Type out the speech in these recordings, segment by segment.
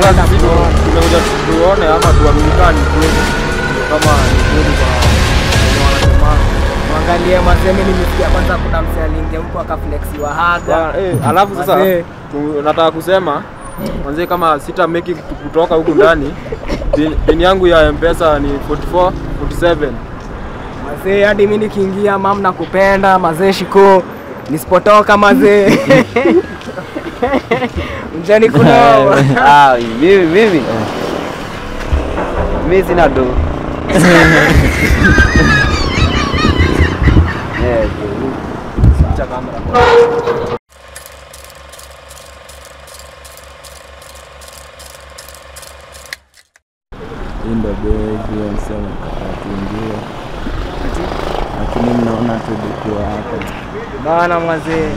Tunapenda sisi tu- kuona. tumekuja tuone ama tuaminikani kweli kama ni kweli kwa wenye wanasema Mwangalie mazee, mimi nimesikia kwanza kuna msee aliingia huko akaflexiwa haga. Ba- eh, alafu sasa Mazee. tu- nataka kusema manze kama sita make it kutoka huku ndani pin, pin yangu ya mpesa ni 44 47 Mazee, hadi mimi nikiingia mam na kupenda mazee, shiko nisipotoka mazee mjani kunao Ah, mimi mimi mimi sina do. Eh, cha kamera hii ndo begi msema tuingie, lakini mnaona tulikuwa hapa bana mazee.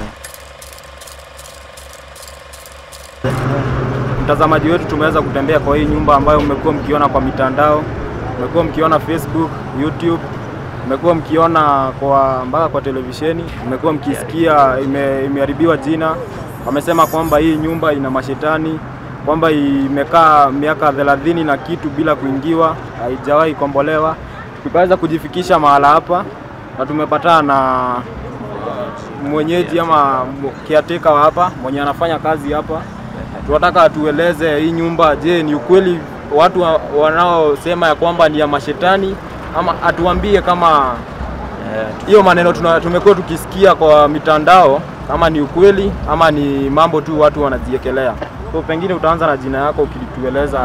mtazamaji wetu tumeweza kutembea kwa hii nyumba ambayo mmekuwa mkiona kwa mitandao, mmekuwa mkiona Facebook, YouTube, mmekuwa mkiona kwa mpaka kwa televisheni, mmekuwa mkisikia ime, imeharibiwa jina. Wamesema kwamba hii nyumba ina mashetani, kwamba imekaa miaka thelathini na kitu bila kuingiwa, haijawahi kombolewa. Tukaweza kujifikisha mahala hapa na tumepatana na mwenyeji ama kiateka wa hapa mwenye anafanya kazi hapa tunataka atueleze hii nyumba, je, ni ukweli watu wa- wanaosema ya kwamba ni ya mashetani ama atuambie kama hiyo maneno tuna- tumekuwa tukisikia kwa mitandao kama ni ukweli ama ni mambo tu watu wanajiekelea. So pengine utaanza na jina yako ukitueleza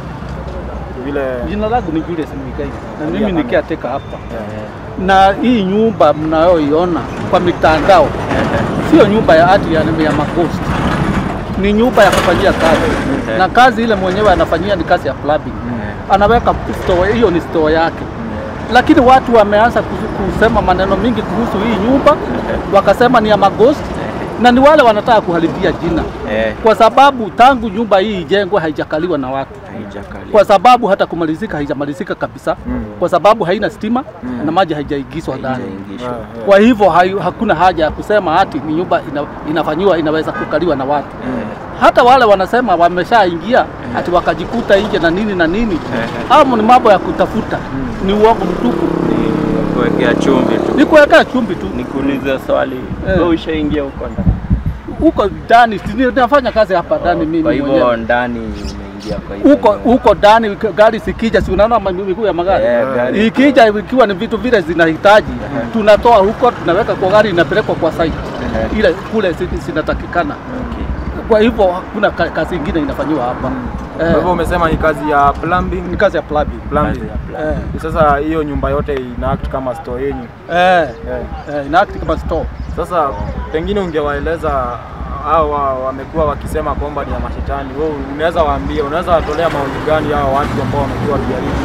vile Jina langu ni Julius Muigai na Tabia mimi ni kama- caretaker hapa, na hii nyumba mnayoiona kwa mitandao sio nyumba ya ati ya, ya magost, ni nyumba ya kufanyia kazi na kazi ile mwenyewe anafanyia ni kazi ya plumbing. Anaweka store, hiyo ni store yake, lakini watu wameanza kus- kusema maneno mingi kuhusu hii nyumba, wakasema ni ya magost na ni wale wanataka kuharibia jina, eh, kwa sababu tangu nyumba hii ijengwe haijakaliwa na watu haijakali kwa sababu hata kumalizika haijamalizika kabisa kwa sababu haina stima na maji haijaingizwa ndani. haijaingishwa. Kwa hivyo hai- hakuna haja ya kusema ati ni nyumba ina, inafanyiwa inaweza kukaliwa na watu. Hata wale wanasema wameshaingia ati wakajikuta nje na nini na nini, au ni mambo ya kutafuta, ni uongo mtupu, kuwekea chumvi tu. ni kuwekea chumbi tu Nikuulize swali, Eh. wewe ushaingia huko ndani? huko ndani. si ni- Nafanya kazi hapa ndani Kwa mimi hivyo mwenyewe ndani umeingia kwa hivyo huko huko ndani, gari sikija, si unaona ma- miguu ya magari Eh, gari. ikija ikiwa ni vitu vile zinahitaji tunatoa huko tunaweka kwa gari inapelekwa kwa site Ehe. ile kule zi- zinatakikana Okay. kwa hivyo hakuna ka- kazi ingine inafanyiwa hapa kwa hivyo eh, umesema ni kazi ya plumbing, ni kazi ya plumbing plumbing. Kazi ya eh, Sasa hiyo nyumba yote ina act kama store yenyu. eh, Eh. eh, ina act kama store Sasa pengine ungewaeleza hao wa- wamekuwa wakisema kwamba ni ya mashetani, wewe unaweza waambia, unaweza watolea maoni gani hao watu ambao wamekuwa wakijaribu?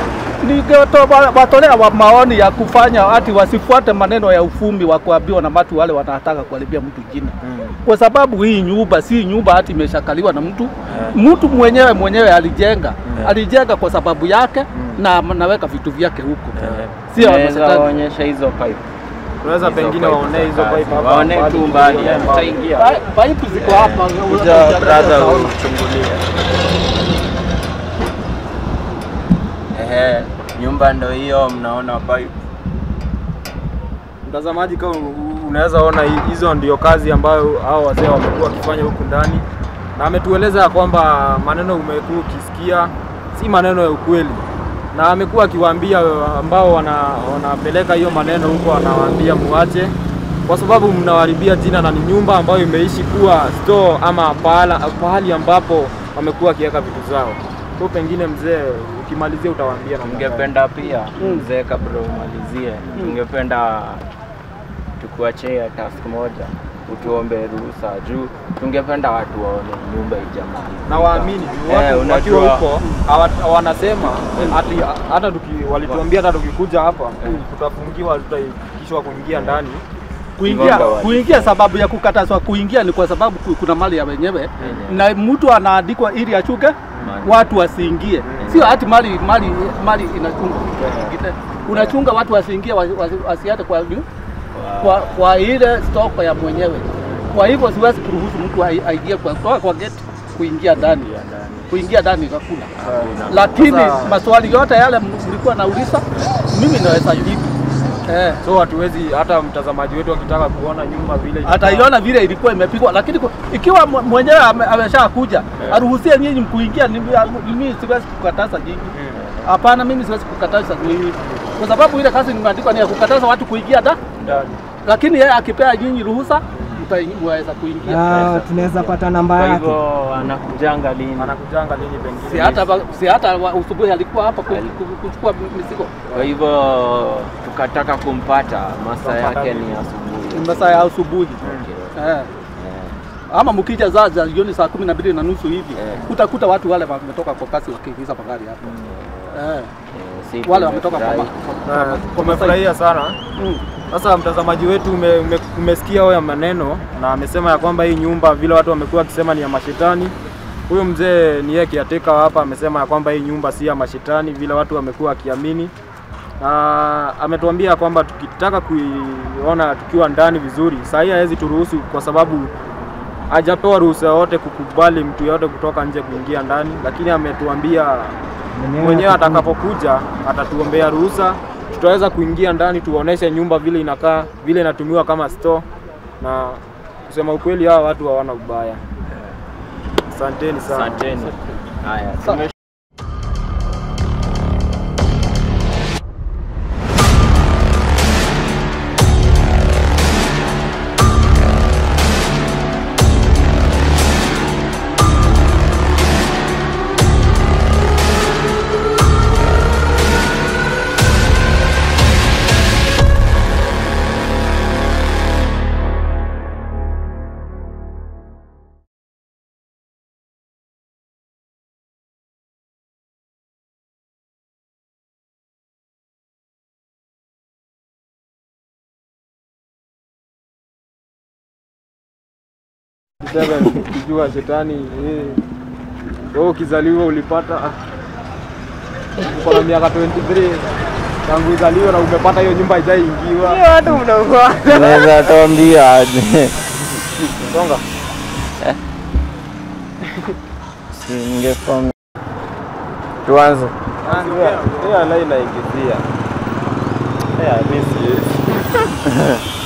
watolea wa maoni ya kufanya ati wasifuate maneno ya ufumi wa kuambiwa na watu wale wanataka kuharibia mtu jina kwa sababu hii nyumba si nyumba hati imeshakaliwa na mtu mtu mwenyewe mwenyewe alijenga alijenga kwa sababu yake na naweka vitu vyake huko sio Unaweza wanashetani. waonyesha hizo pipe. Unaweza Hizo pengine pipe waonee za hizo kazi. pipe hapa Waonee mbali, tu mbali, mbali. tutaingia. Pa- Paipu ziko hapa. Kuja brother uchungulie. Ehe, nyumba ndo hiyo mnaona pipe. Mtazamaji, kama u- unaweza ona hi- hizo ndio kazi ambayo hao wazee wamekuwa wakifanya huku ndani, na ametueleza ya kwamba maneno umekuwa ukisikia si maneno ya ukweli, na amekuwa akiwaambia ambao wana, wanapeleka hiyo maneno huko, anawaambia muache, kwa sababu mnawaharibia jina, na ni nyumba ambayo imeishi kuwa store ama pahala, pahali ambapo wamekuwa wakiweka vitu zao. Kwa pengine mzee, ukimalizia utawaambia namna gani? Tungependa pia mzee, kabla umalizie, tungependa tukuachie task moja, utuombe ruhusa juu tungependa watu waone nyumba ijamaliza. na waamini juu Eh, watu unajua- wakiwa huko hawa- wanasema ati hata tuki, walituambia hata tukikuja hapa tutafungiwa, tutaikishwa kuingia ndani. kuingia Ng'ombe wali- kuingia sababu ya kukatazwa kuingia ni kwa sababu ku- kuna mali ya wenyewe na mtu anaandikwa ili achuke watu wasiingie sio hati mali mali mali inachungwa Ingine, unachunga watu wasiingie wa- wa- wasiate kwa, kwa, kwa ile stoko ya mwenyewe kwa hivyo siwezi kuruhusu mtu ai- aingie kwa, kwa, kwa geti kuingia ndani, ya ndani. kuingia ndani hakuna. Hakuna. Lakini Sasa- maswali yote yale mlikuwa nauliza, mimi naweza jibu eh. So hatuwezi hata mtazamaji wetu akitaka kuona nyumba vile inakaa. ataiona vile ilikuwa imepigwa, lakini ku- ikiwa mw- mwenyewe ame- ameshakuja aruhusie nyinyi kuingia, ni- mimi siwezi kukataza nyinyi. Hapana, mimi siwezi kukataza nyinyi kwa sababu ile kazi nimeandikwa ni ya kukataza watu kuingia da, ndani. lakini yeye akipea nyinyi ruhusa mta- mwaweza kuingia. Ah, tunaweza pata namba Kwa yake. hivyo anakujanga lini? Anakujanga lini pengine? Si hata ba- si hata wa- usubuhi alikuwa hapa ku- ku- kuchukua mizigo Kwa hivyo tukataka kumpata, masaa yake ni asubuhi. masaa ya asubuhi Okay. eh. Ama mkija za za jioni saa kumi na mbili na nusu hivi Eh. utakuta watu wale wametoka kwa kasi wakiingiza magari hapo eh. Eh, si wale wametoka kwa, tumefurahi. ma- Na kwa, kwa tumefurahia sana. Mm. Sasa mtazamaji wetu ume, ume, umesikia hayo maneno na amesema ya kwamba hii nyumba vile watu wamekuwa wakisema ni ya mashetani. Huyu mzee ni yeye kiateka hapa, amesema ya kwamba hii nyumba si ya mashetani vile watu wamekuwa wakiamini, na ametuambia kwamba tukitaka kuiona tukiwa ndani vizuri, saa hii hawezi turuhusu kwa sababu hajapewa ruhusa yoyote kukubali mtu yoyote kutoka nje kuingia ndani, lakini ametuambia mwenyewe atakapokuja atatuombea ruhusa, tutaweza kuingia ndani tuoneshe nyumba vile inakaa, vile inatumiwa kama store, na kusema ukweli, hawa watu hawana ubaya. Asanteni sana. Asanteni. Haya, Sa- tume- Seven, ukijua shetani eh, wewe ukizaliwa ulipata uko na miaka 23 tangu uzaliwe na umepata hiyo nyumba haijaingiwa. Watu mnakuwa Unaweza tuambia aje? Songa. Singefahamu. Tuanze. Hiyo line inaingizia. Yeah, mimi siwezi.